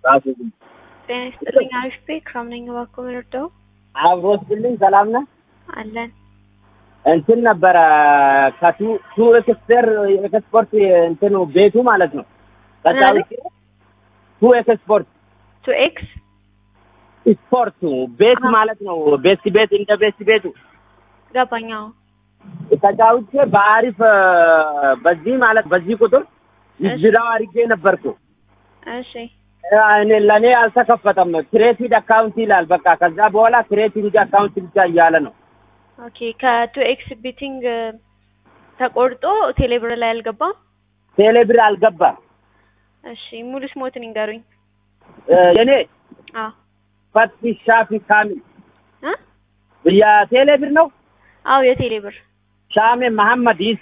ራሱ ጤና ይስጥልኝ። አሪፍ ቤ ክራም ነኝ። እባክዎ ምንርዳው? አብሮስልኝ ሰላም ነህ? አለን እንትን ነበረ ከቱ ቱ ኤክስፐር ኤክስፖርት እንትኑ ቤቱ ማለት ነው። ከዛ ምን ውጭ ቱ ኤክስፖርት ቱ ኤክስ ስፖርቱ ቤት አዎ። ማለት ነው። ቤት ቤት እንደ ቤት ቤቱ ገባኛው። ተጫውቼ በአሪፍ እ፣ በዚህ ማለት በዚህ ቁጥር ዝራው አድርጌ ነበርኩ። እሺ እ፣ እኔ ለእኔ አልተከፈተም። ክሬቲድ አካውንት ይላል። በቃ ከዛ በኋላ ክሬቲድ አካውንት ብቻ እያለ ነው። ኦኬ። ከቱ ኤክስ ቢቲንግ ተቆርጦ ቴሌብር ላይ አልገባም። ቴሌብር አልገባም። እሺ ሙሉ ስሞትን ይንገሩኝ። እ፣ የኔ አዎ ፈቲ ሻፊ ካሚል እ የቴሌብር ነው። አዎ የቴሌብር ሻሜ መሐመድ ይሴ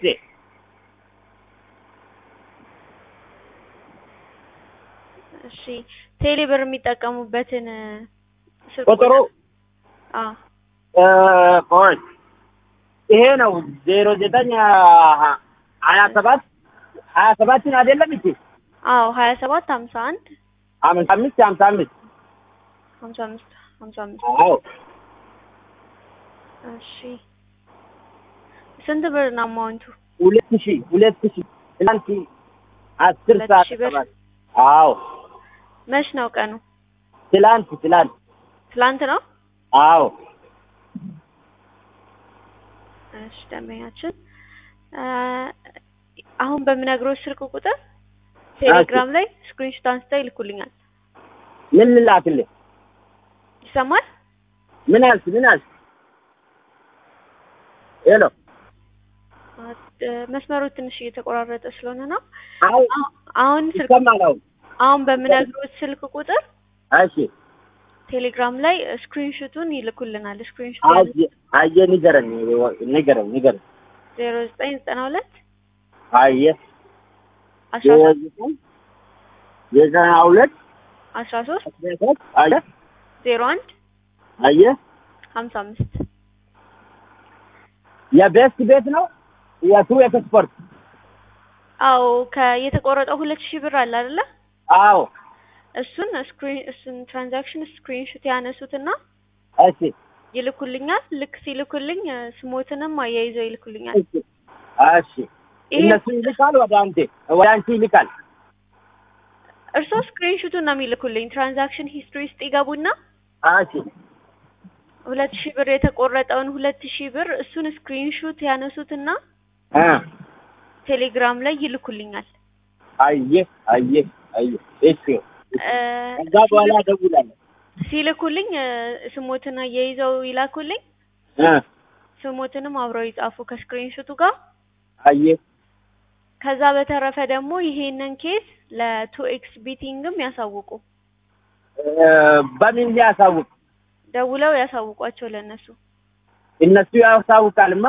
እሺ ቴሌብር የሚጠቀሙበትን እ፣ ስልክ ቁጥሩ አዎ እ፣ ቆይ ይሄ ነው ዜሮ ዘጠኝ ሀያ ሰባት ሀያ ሰባትን አይደለም እቺ አዎ ሀያ ሰባት ሀምሳ አንድ አምስት አምስት ሀምሳ አምስት ሀምሳ አምስት ሀምሳ አምስት አዎ እሺ ስንት ብር ነው አማውንቱ? ሁለት ሺህ ሁለት ሺህ ትናንት አስር ሁለት ሰዓት ሺህ ብር? ሰባት አዎ መች ነው ቀኑ? ትላንት ትላንት ትላንት ነው። አዎ እሺ ደንበኛችን እ፣ አሁን በምነግሮች ስልክ ቁጥር ቴሌግራም ላይ ስክሪንሾት አንስተው ይልኩልኛል። ምን ልላክልህ? ይሰማል? ምን አልክ? ምን አልክ? ሄሎ እ፣ መስመሩ ትንሽ እየተቆራረጠ ስለሆነ ነው። አዎ አሁ- አሁን ስልክ ይሰማል። አሁን አሁን በምነግሮች ስልክ ቁጥር እሺ ቴሌግራም ላይ ስክሪንሾቱን ይልኩልናል። ስክሪንሾት አየ አየ ንገረኝ ንገረኝ ንገረኝ ዜሮ ዘጠኝ ዘጠና ሁለት አየ አስራ ሶስት የዘጠኝ የዘጠና ሁለት አስራ ሶስት አስራ ሶስት አየ ዜሮ አንድ አየ ሀምሳ አምስት የቤስት ቤት ነው የቱ ኤክስፖርት አዎ ከየተቆረጠው ሁለት ሺህ ብር አለ አይደለ? አዎ እሱን ስክሪን እሱን ትራንዛክሽን ስክሪንሾት ያነሱትና እሺ ይልኩልኛል። ልክ ሲልኩልኝ እ፣ ስሞትንም አያይዘው ይልኩልኛል። እሺ እሺ ይሄ እነሱ ይልካል ወደ አንተ ወደ አንቺ ይልካል እርስዎ ስክሪንሾቱን ነው የሚልኩልኝ። ትራንዛክሽን ሂስትሪ ውስጥ ይገቡና እሺ ሁለት ሺህ ብር የተቆረጠውን ሁለት ሺህ ብር እሱን ስክሪንሾት ያነሱትና እ ቴሌግራም ላይ ይልኩልኛል። አየ አየ አየ እሺ እ፣ ከዛ በኋላ እደውላለሁ ሲልኩልኝ እ፣ ስሞትን አያይዘው ይላኩልኝ። እ ስሞትንም አብረው ይጻፉ ከስክሪንሾቱ ጋር። አየ ከዛ በተረፈ ደግሞ ይሄንን ኬስ ለቱ ኤክስ ቢቲንግም ያሳውቁ። እ፣ በምን ሊያሳውቅ ደውለው ያሳውቋቸው ለነሱ እነሱ ያሳውቃልማ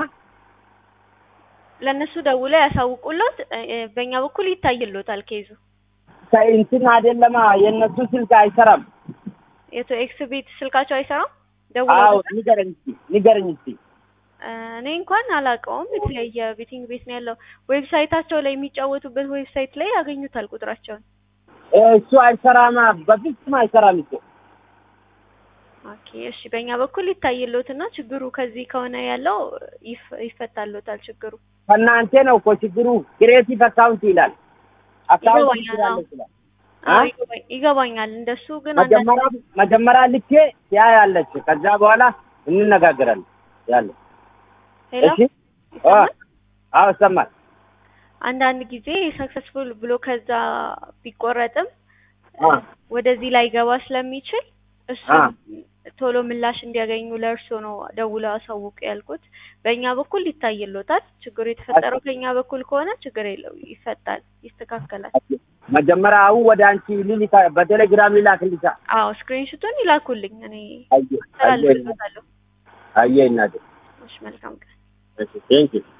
ለነሱ ደውለው ያሳውቁሎት። እ፣ እ፣ በእኛ በኩል ይታይሎታል ኬዙ። ከእንትን አይደለማ የእነሱ ስልክ አይሰራም የቱ ኤክስ ቤት ስልካቸው አይሰራም። አዎ ደውለው ንገረኝ እስኪ ንገረኝ እስኪ እ፣ እኔ እንኳን አላውቀውም። የተለያየ ቤቲንግ ቤት ነው ያለው። ዌብሳይታቸው ላይ የሚጫወቱበት ዌብሳይት ላይ ያገኙታል ቁጥራቸውን። እ፣ እሱ አይሰራማ በፍጹም አይሰራም እሱ ኦኬ እሺ፣ በእኛ በኩል ይታይሎትና ችግሩ ከዚህ ከሆነ ያለው ይፍ- ይፈታሎታል ችግሩ። ከእናንተ ነው እኮ ችግሩ ክሬቲቭ አካውንት ይላል አካውንት ይገባኛል፣ ይችላል አዎ። ይችላል አዎ አ? ይገባኝ- ይገባኛል። እንደሱ ግን አንዳንድ መጀመሪያ መጀመሪያ ልኬ ያ ያለች ከዛ በኋላ እንነጋገራለን ያለ ሄሎ እሺ አ ይሰማል? አዎ ይሰማል አንዳንድ ጊዜ ሰክሰስፉል ብሎ ከዛ ቢቆረጥም አ ወደዚህ ላይ ገባ ስለሚችል እሱ አ ቶሎ ምላሽ እንዲያገኙ ለእርሶ ነው ደውለው አሳውቁ ያልኩት። በእኛ በኩል ይታይሎታል። ችግሩ የተፈጠረው ከእኛ በኩል ከሆነ ችግር የለው ይፈታል፣ ይስተካከላል። መጀመሪያ አሁን ወደ አንቺ ሊልካ በቴሌግራም ሊላክልሻ አዎ ስክሪንሹቱን ይላኩልኝ፣ እኔ አየ አየ አስተላልፍልዎታለሁ። አየ እናቴ እሺ መልካም ቀን። እሺ ቴንኪው